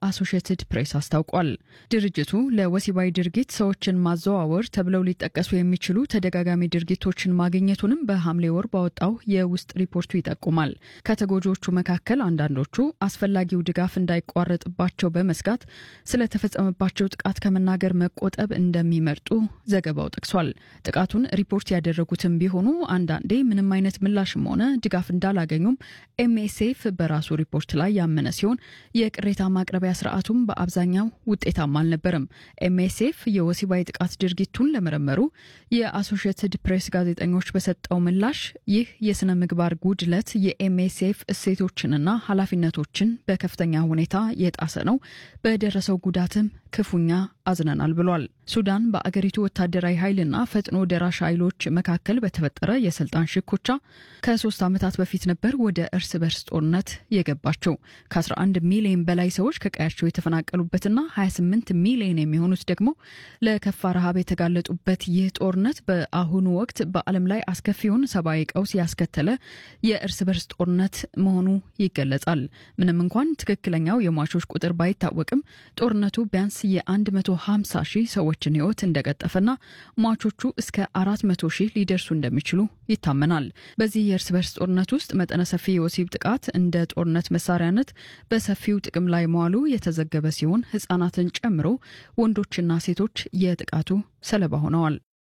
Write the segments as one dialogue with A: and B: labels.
A: የአሶሽየትድ ፕሬስ አስታውቋል። ድርጅቱ ለወሲባዊ ድርጊት ሰዎችን ማዘዋወር ተብለው ሊጠቀሱ የሚችሉ ተደጋጋሚ ድርጊቶችን ማግኘቱንም በሐምሌ ወር ባወጣው የውስጥ ሪፖርቱ ይጠቁማል። ከተጎጂዎቹ መካከል አንዳንዶቹ አስፈላጊው ድጋፍ እንዳይቋረጥባቸው በመስጋት ስለተፈጸመባቸው ጥቃት ከመናገር መቆጠብ እንደሚመርጡ ዘገባው ጠቅሷል። ጥቃቱን ሪፖርት ያደረጉትም ቢሆኑ አንዳንዴ ምንም አይነት ምላሽም ሆነ ድጋፍ እንዳላገኙም ኤምኤስኤፍ በራሱ ሪፖርት ላይ ያመነ ሲሆን የቅሬታ ማቅረቢያ ስርዓቱም በአብዛኛው ውጤታማ አልነበረም። ኤምኤስኤፍ የወሲባዊ ጥቃት ድርጊቱን ለመረመሩ የአሶሽየትድ ፕሬስ ጋዜጠኞች በሰጠው ምላሽ ይህ የስነ ምግባር ጉድለት የኤምኤስኤፍ እሴቶችንና ኃላፊነቶችን በከፍተኛ ሁኔታ የጣሰ ነው፣ በደረሰው ጉዳትም ክፉኛ አዝነናል ብሏል። ሱዳን በአገሪቱ ወታደራዊ ኃይልና ፈጥኖ ደራሽ ኃይሎች መካከል በተፈጠረ የስልጣን ሽኩቻ ከሶስት ዓመታት በፊት ነበር ወደ እርስ በርስ ጦርነት የገባቸው። ከ11 ሚሊዮን በላይ ሰዎች ከቀያቸው የተፈናቀሉበትና 28 ሚሊዮን የሚሆኑት ደግሞ ለከፋ ረሃብ የተጋለጡበት ይህ ጦርነት በአሁኑ ወቅት በዓለም ላይ አስከፊውን ሰብአዊ ቀውስ ያስከተለ የእርስ በርስ ጦርነት መሆኑ ይገለጻል። ምንም እንኳን ትክክለኛው የሟቾች ቁጥር ባይታወቅም ጦርነቱ ቢያንስ የ150 ሺህ ሰዎችን ሕይወት እንደቀጠፈና ሟቾቹ እስከ 400 ሺህ ሊደርሱ እንደሚችሉ ይታመናል። በዚህ የእርስ በርስ ጦርነት ውስጥ መጠነ ሰፊ የወሲብ ጥቃት እንደ ጦርነት መሳሪያነት በሰፊው ጥቅም ላይ መዋሉ የተዘገበ ሲሆን ሕጻናትን ጨምሮ ወንዶችና ሴቶች የጥቃቱ ሰለባ ሆነዋል።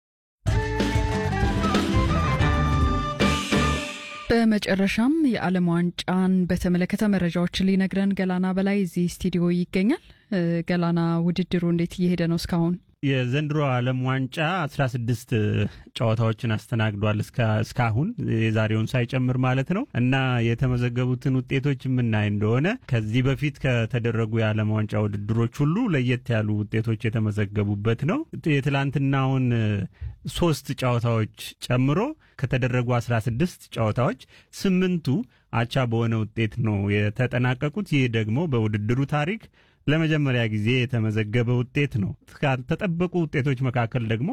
A: በመጨረሻም የዓለም ዋንጫን በተመለከተ መረጃዎችን ሊነግረን ገላና በላይ እዚህ ስቱዲዮ ይገኛል። ገላና ውድድሩ እንዴት እየሄደ ነው እስካሁን?
B: የዘንድሮ ዓለም ዋንጫ አስራ ስድስት ጨዋታዎችን አስተናግዷል እስካሁን የዛሬውን ሳይጨምር ማለት ነው። እና የተመዘገቡትን ውጤቶች የምናይ እንደሆነ ከዚህ በፊት ከተደረጉ የዓለም ዋንጫ ውድድሮች ሁሉ ለየት ያሉ ውጤቶች የተመዘገቡበት ነው። የትላንትናውን ሶስት ጨዋታዎች ጨምሮ ከተደረጉ አስራ ስድስት ጨዋታዎች ስምንቱ አቻ በሆነ ውጤት ነው የተጠናቀቁት። ይህ ደግሞ በውድድሩ ታሪክ ለመጀመሪያ ጊዜ የተመዘገበ ውጤት ነው። ካልተጠበቁ ውጤቶች መካከል ደግሞ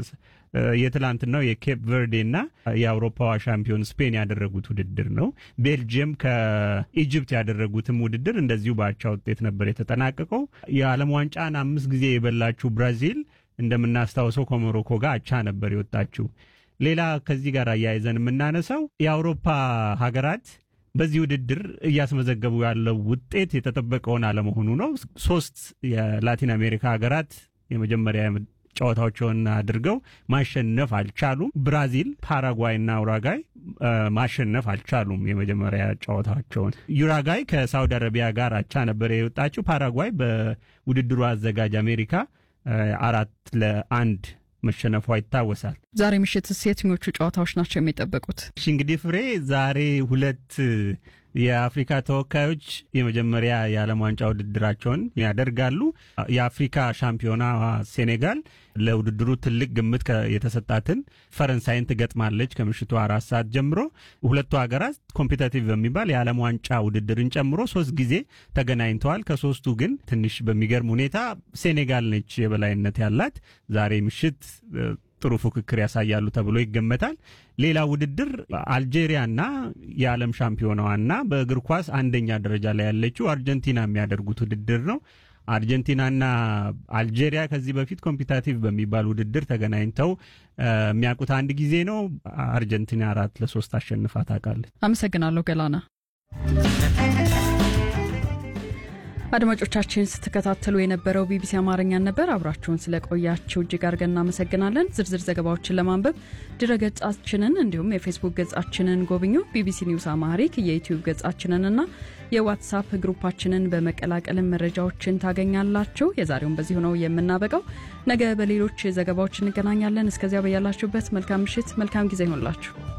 B: የትላንትናው የኬፕ ቨርዴ እና የአውሮፓዋ ሻምፒዮን ስፔን ያደረጉት ውድድር ነው። ቤልጅየም ከኢጅፕት ያደረጉትም ውድድር እንደዚሁ በአቻ ውጤት ነበር የተጠናቀቀው። የዓለም ዋንጫን አምስት ጊዜ የበላችው ብራዚል እንደምናስታውሰው ከሞሮኮ ጋር አቻ ነበር የወጣችው። ሌላ ከዚህ ጋር አያይዘን የምናነሳው የአውሮፓ ሀገራት በዚህ ውድድር እያስመዘገቡ ያለው ውጤት የተጠበቀውን አለመሆኑ ነው። ሶስት የላቲን አሜሪካ ሀገራት የመጀመሪያ ጨዋታዎችን አድርገው ማሸነፍ አልቻሉም። ብራዚል፣ ፓራጓይ እና ኡራጋይ ማሸነፍ አልቻሉም የመጀመሪያ ጨዋታቸውን። ዩራጋይ ከሳውዲ አረቢያ ጋር አቻ ነበር የወጣችው። ፓራጓይ በውድድሩ አዘጋጅ አሜሪካ አራት ለአንድ መሸነፏ ይታወሳል።
A: ዛሬ ምሽትስ የትኞቹ ጨዋታዎች ናቸው የሚጠበቁት?
B: እሺ እንግዲህ ፍሬ ዛሬ ሁለት የአፍሪካ ተወካዮች የመጀመሪያ የዓለም ዋንጫ ውድድራቸውን ያደርጋሉ። የአፍሪካ ሻምፒዮና ሴኔጋል ለውድድሩ ትልቅ ግምት የተሰጣትን ፈረንሳይን ትገጥማለች ከምሽቱ አራት ሰዓት ጀምሮ። ሁለቱ ሀገራት ኮምፒታቲቭ በሚባል የዓለም ዋንጫ ውድድርን ጨምሮ ሶስት ጊዜ ተገናኝተዋል። ከሶስቱ ግን ትንሽ በሚገርም ሁኔታ ሴኔጋል ነች የበላይነት ያላት። ዛሬ ምሽት ጥሩ ፉክክር ያሳያሉ ተብሎ ይገመታል። ሌላ ውድድር አልጄሪያና የዓለም ሻምፒዮናዋና በእግር ኳስ አንደኛ ደረጃ ላይ ያለችው አርጀንቲና የሚያደርጉት ውድድር ነው። አርጀንቲናና አልጄሪያ ከዚህ በፊት ኮምፒታቲቭ በሚባል ውድድር ተገናኝተው የሚያውቁት አንድ ጊዜ ነው። አርጀንቲና አራት ለሶስት አሸንፋ ታውቃለች።
A: አመሰግናለሁ ገላና። አድማጮቻችን ስትከታተሉ የነበረው ቢቢሲ አማርኛን ነበር። አብራችሁን ስለቆያችሁ እጅግ አድርገን እናመሰግናለን። ዝርዝር ዘገባዎችን ለማንበብ ድረገጻችንን እንዲሁም የፌስቡክ ገጻችንን ጎብኙ። ቢቢሲ ኒውስ አማሪክ የዩትዩብ ገጻችንንና የዋትሳፕ ግሩፓችንን በመቀላቀልን መረጃዎችን ታገኛላችሁ። የዛሬውን በዚሁ ነው የምናበቃው። ነገ በሌሎች ዘገባዎች እንገናኛለን። እስከዚያ በያላችሁበት መልካም ምሽት፣ መልካም ጊዜ ይሆንላችሁ።